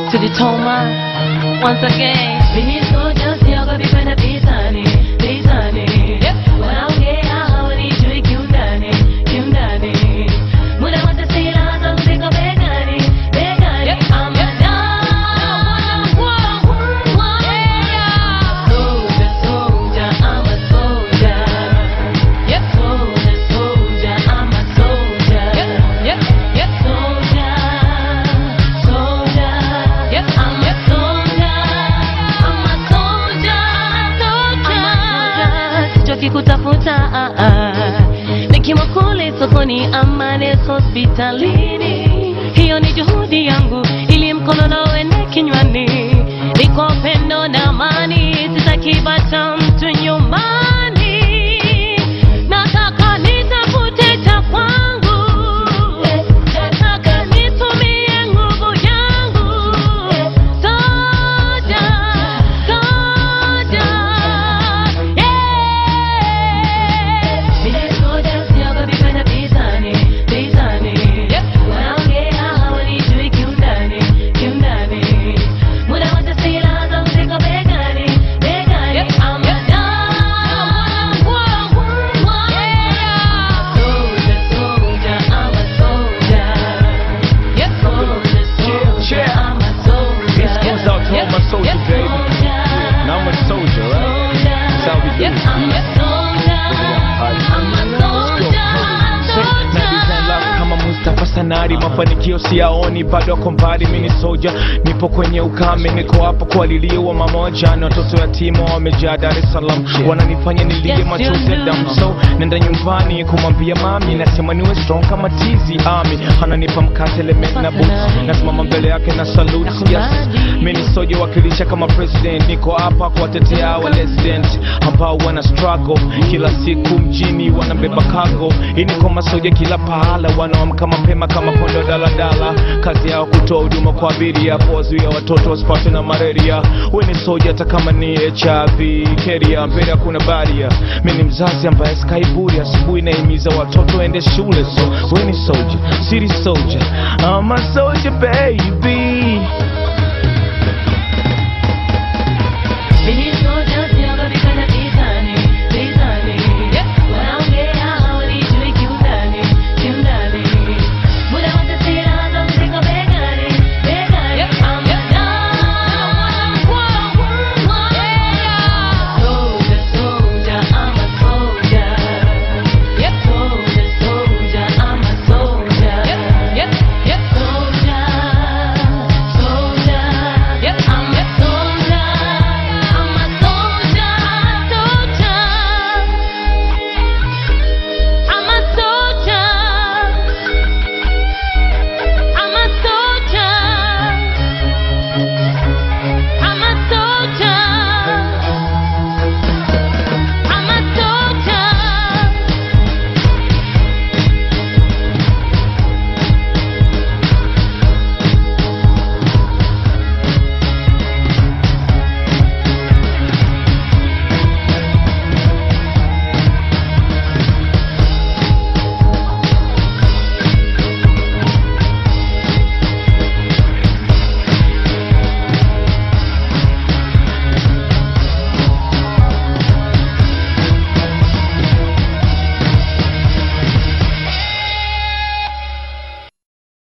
to the Toma once again. Mimi soja siogopi kwenda vitani, vitani. Wanaongea hawanijui kiundani, kiundani. Muda wote silaha zangu ziko begani, begani. I'm a dog. Soldier, soldier, I'm a soldier. Soldier, soldier, I'm a soldier. Soldier, soldier, I'm a soldier. I'm a soldier, soldier. Sichoki kutafuta ah, ah. nikiwa kule sokoni ama nesi hospitalini, hiyo ni juhudi yangu ili mkono na uende kinywani, ni kwa upendo na amani, sitaki bata mtu nyumbani, nataka nitafute cha kwangu, nataka nitumie nguvu yangu, soja, soja, yeah. Mimi soja siogopi kwenda vitani, vitani. Wanaongea hawanijui kiundani, kiundani. Muda wote silaha zangu ziko begani, begani. I'm a dog. Soldier, soldier, I'm a soldier. Soldier, soldier, I'm a soldier. This goes out to all my soldiers, baby. And I'm a soldier, right? That's how we do it. I'm a soldier. I'm a soldier. Nadizela kama Mustafa Sanari, mafanikio siyaoni, bado ako mbali. Mimi ni soja, nipo kwenye ukame, niko hapa kuwalilia mamoja na watoto yatima wamejaa Dar es Salaam, wananifanya nilie Yes, machozi ya you damu. do. So nenda nyumbani kumwambia mami, nasema niwe strong kama tizi ami, ananipa mkate element na boots, nasimama mbele yake na salute. Yes, mimi ni soja wakilisha kama president, niko hapa kuwatetea wa resident ambao wana struggle kila siku mjini, wanabeba cargo. Hii ni kwa masoja kila pahala, wanaamka mapema kama pondo daladala, kazi yao kutoa huduma kwa abiria, kuwazuia watoto wasipatwe na malaria. We ni soja hata kama ni HIV keria, mbele hakuna baria. Mimi ni mzazi ambaye skaiburi, asubuhi naimiza watoto ende shule, so we ni soja, city soldier, I'm a soldier baby